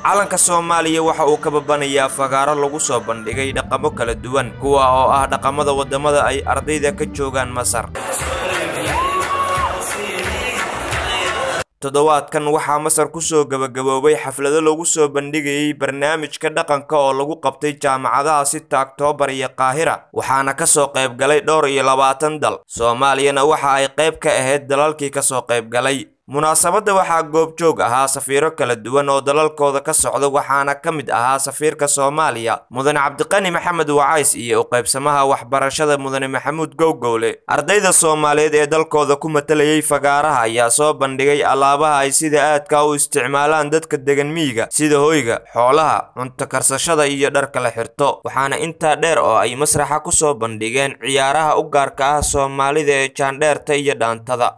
calanka soomaaliya waxa uu ka babanayaa fagaaro lagu soo bandhigay dhaqamo kala duwan kuwa oo ah dhaqamada waddamada ay ardayda ka joogaan masar toddobaadkan waxaa masar kusoo gabagaboobay xaflado lagu soo bandhigayay barnaamijka dhaqanka oo lagu qabtay jaamacadaha sita oktoobar iyo qaahira waxaana kasoo qayb galay dhowr iyo labaatan dal soomaaliyana waxa ay qayb ka ahayd dalalkii kasoo qayb galay munaasabadda waxaa goobjoog ahaa safiiro kala duwan oo dalalkooda ka socda waxaana ka mid ahaa safiirka soomaaliya mudane cabdiqani maxamed wacays iyo u qaybsamaha waxbarashada mudane maxamuud gowgowle ardayda soomaaliyeed ee dalkooda ku matalayay fagaaraha ayaa soo bandhigay alaabaha ay sida aadka u isticmaalaan dadka degan miyiga sida hoyga xoolaha cunto karsashada iyo dharka la xirto waxaana intaa dheer oo ay masraxa kusoo bandhigeen ciyaaraha u gaarka ah soomaalida ee jaandheerta iyo dhaantada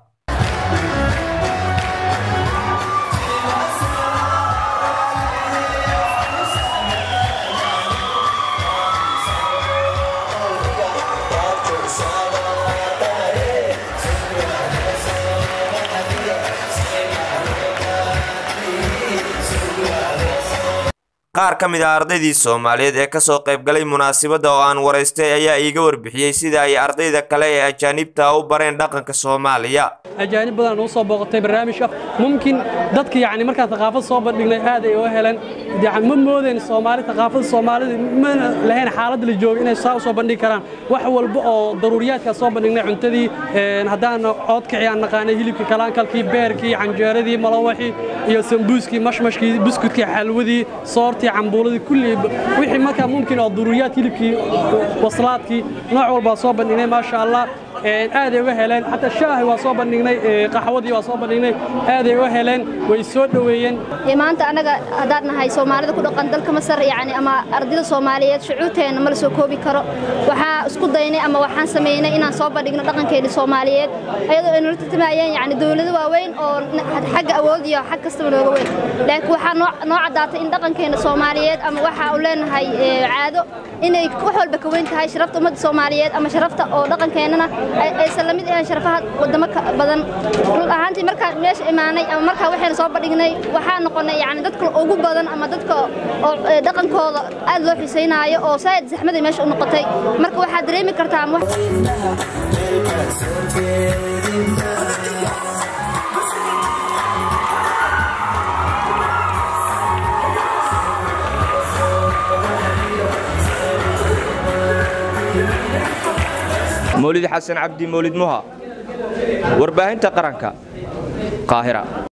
qaar ka mid ah ardaydii soomaaliyeed ee kasoo qayb galay munaasabadda oo aan waraystay ayaa iiga warbixiyey sida ay ardayda kale ee ajaanibta u bareen dhaqanka soomaaliya ajaanib badan u soo booqatay barnaamijka mumkin dadka yacni markaan thaqaafad soo bandhignay aad ay uga heleen yani ma moodeen soomaali thaqaafada soomaalida ma lahayn xaaladda la jooga inay saa u soo bandhigi karaan wax walba oo daruuriyaadkaa soo bandhignay cuntadii haddaan coodkicii aan naqaanay hilibkii kalaankalkii beerkii canjeeradii malawaxii iyo sambuuskii mashmashkii buskudkii xalwadii soortii cambuuladii kulli wixii markaa mumkin oo daruuriyaad hilibkii waslaadkii nooc walbaa soo bandhignay maasha allah aaday uga heleen xataa shaahi waa soo bandhignay qaxwadii waa soo bandhignay aaday uga heleen way soo dhoweeyeen maanta annaga haddaan nahay soomaalida ku dhaqan dalka masar yacni ama ardayda soomaaliyeed shucuurteenna ma la soo koobi karo waxaa isku daynay ama waxaan sameynay inaan soo bandhigno dhaqankeena soomaaliyeed ayadoo ay nala tartamayeen yacni dowlado waaweyn oo xagga awood iyo xag kastaba nooga weyn laakiin waxaa noo caddaatay in dhaqankeena soomaaliyeed ama waxa uu leenahay caado inay wax walba ka weyn tahay sharafta ummadda soomaaliyeed ama sharafta oo dhaqankeennana aysan la mid ahayn sharafaha waddamo badan run ahaantii markaan meesha imaanay ama markaa waxayna soo bandhignay waxaa noqonay yacni dadka ugu badan ama dadka oo dhaqankooda aad loo xiisaynaayo oo saa'id zaxmaday meesha u noqotay marka waxaad dareemi kartaa ama mawlid xasan cabdi mawlid muha warbaahinta qaranka qaahira